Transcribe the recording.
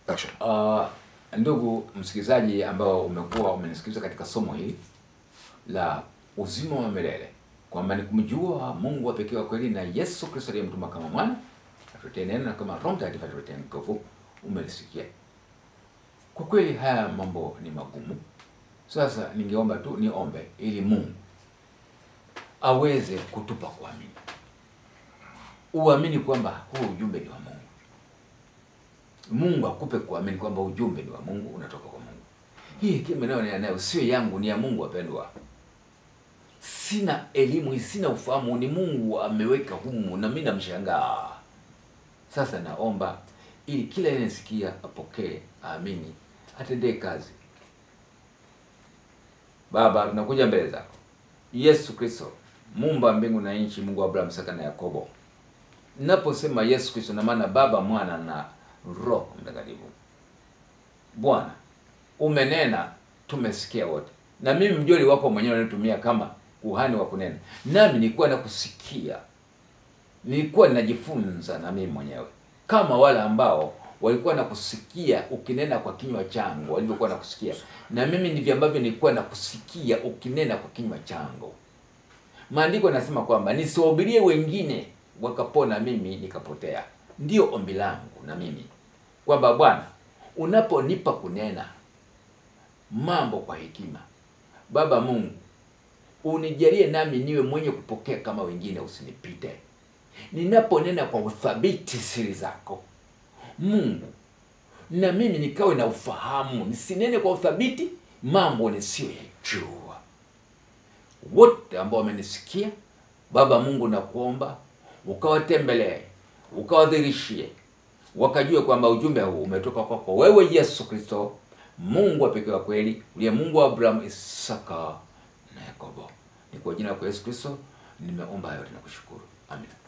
Action. Uh, ndugu msikilizaji ambao umekuwa umenisikiliza katika somo hili la uzima wa milele kwamba ni kumjua Mungu wa pekee wa kweli na Yesu Kristo aliyemtuma kama mwana atuletee neno na kama Roho Mtakatifu atuletee nguvu, umelisikia. Kwa kweli haya mambo ni magumu. Sasa ningeomba tu niombe ili Mungu aweze kutupa kuamini, uamini kwamba huu ujumbe ni wa Mungu. Mungu akupe kuamini kwamba ujumbe ni wa Mungu, unatoka kwa Mungu. Hii hekima nayo nayo sio yangu, ni ya Mungu. Wapendwa, sina elimu hii, sina ufahamu, ni Mungu ameweka humu, na mimi namshangaa. Sasa naomba ili kila anayesikia apokee, aamini, atendee kazi. Baba, tunakuja mbele zako, Yesu Kristo, muumba wa mbingu na nchi, Mungu wa Abrahamu, Isaka na Yakobo. Naposema Yesu Kristo, na maana Baba, Mwana na Roho Mtakatifu. Bwana, umenena, tumesikia wote, na mimi mjoli wako mwenyewe unanitumia kama kuhani wa kunena, nami nilikuwa nakusikia, nilikuwa ninajifunza na mimi mwenyewe kama wale ambao walikuwa nakusikia ukinena kwa kinywa changu walivyokuwa nakusikia, na mimi ndivyo ambavyo nilikuwa nakusikia ukinena kwa kinywa changu. Maandiko yanasema kwamba nisiwahubirie wengine wakapona, mimi nikapotea. Ndiyo ombi langu na mimi kwamba Bwana, unaponipa kunena mambo kwa hekima, Baba Mungu, unijalie nami niwe mwenye kupokea kama wengine, usinipite ninaponena kwa uthabiti siri zako Mungu, na mimi nikawe na ufahamu, nisinene kwa uthabiti mambo nisiyoyajua. Wote ambao wamenisikia Baba Mungu, nakuomba ukawatembelee, ukawadhirishie, wakajue kwamba ujumbe huu umetoka kwako wewe Yesu Kristo, Mungu wa pekee wa kweli, uliye Mungu wa Abrahamu, Isaka na Yakobo. Ni kwa jina la Yesu Kristo nimeomba yote na kushukuru, amina.